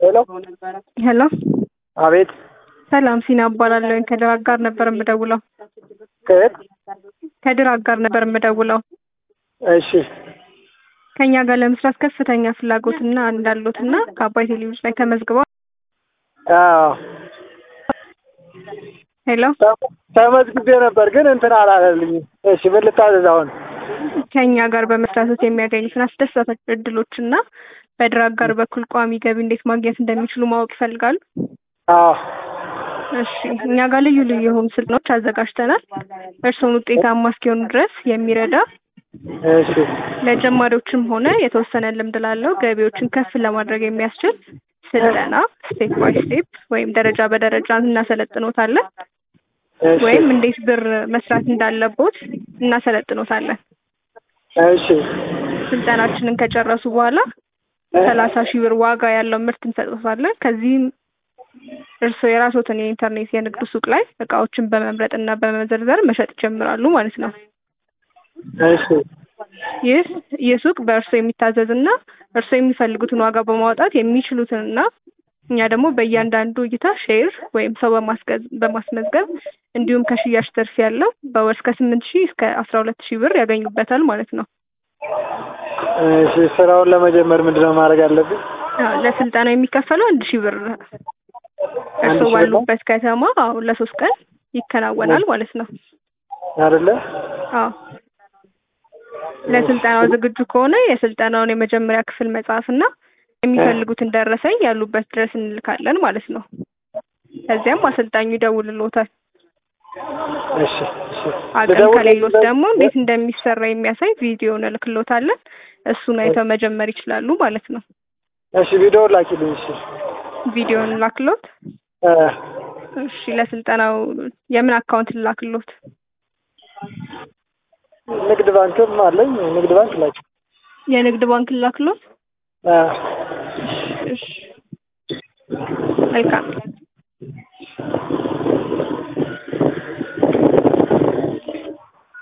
ሄሎ ሄሎ አቤት ሰላም ሲና እባላለሁ ከድር አጋር ነበር የምደውለው ከየት ከድር አጋር ነበር የምደውለው እሺ ከኛ ጋር ለመስራት ከፍተኛ ፍላጎትና እንዳሉትና ከአባይ ቴሌቪዥን ላይ ተመዝግበው አዎ ሄሎ ተመዝግቤ ነበር ግን እንትን አላለልኝም እሺ ምን ልታዘዝ አሁን ከኛ ጋር በመስራት የሚያገኙትን አስደሳች እድሎችና በድር አጋር በኩል ቋሚ ገቢ እንዴት ማግኘት እንደሚችሉ ማወቅ ይፈልጋሉ አዎ እሺ እኛ ጋር ልዩ ልዩ የሆኑ ስልጠናዎች አዘጋጅተናል እርስዎን ውጤታማ እስኪሆኑ ድረስ የሚረዳ እሺ ለጀማሪዎችም ሆነ የተወሰነ ልምድ ላለው ገቢዎችን ከፍ ለማድረግ የሚያስችል ስልጠና ስቴፕ ባይ ስቴፕ ወይም ደረጃ በደረጃ እናሰለጥኖታለን እሺ ወይም እንዴት ብር መስራት እንዳለቦት እናሰለጥኖታለን እሺ ስልጠናችንን ከጨረሱ በኋላ ሰላሳ ሺህ ብር ዋጋ ያለው ምርት እንሰጥዎታለን ከዚህም እርስዎ የራስዎትን የኢንተርኔት የንግድ ሱቅ ላይ እቃዎችን በመምረጥ እና በመዘርዘር መሸጥ ይጀምራሉ ማለት ነው እሺ ይህ ይህ ሱቅ በእርስዎ የሚታዘዝ እና እርስዎ የሚፈልጉትን ዋጋ በማውጣት የሚችሉትንና እኛ ደግሞ በእያንዳንዱ እይታ ሼር ወይም ሰው በማስገዝ በማስመዝገብ እንዲሁም ከሽያጭ ትርፍ ያለው በወር እስከ ስምንት ሺህ እስከ አስራ ሁለት ሺህ ብር ያገኙበታል ማለት ነው እሺ ስራውን ለመጀመር ምንድነው ማድረግ አለብኝ አዎ፣ ለስልጠናው የሚከፈለው አንድ ሺህ ብር አንድ እርስዎ ሺህ ብር ነው? ባሉበት ከተማ አዎ ለሶስት ቀን ይከናወናል ማለት ነው አይደለ አዎ ለስልጠናው ዝግጁ ከሆነ የስልጠናውን የመጀመሪያ ክፍል መጽሐፍና የሚፈልጉትን ደረሰኝ ያሉበት ድረስ እንልካለን ማለት ነው ከዚያም አሰልጣኙ ይደውልልዎታል እሺ እሺ አቅም ልደውል ከሌሎት ደግሞ እንዴት እንደሚሰራ የሚያሳይ ቪዲዮ እንልክልዎታለን እሱን አይተው መጀመር ይችላሉ ማለት ነው እሺ ቪዲዮ ላኪልኝ እሺ ቪዲዮን ላክሎት እ እሺ ለስልጠናው የምን አካውንት ልላክሎት ንግድ ባንክም አለኝ ንግድ ባንክ ላኪ የንግድ ባንክ ልላክሎት እ እሺ መልካም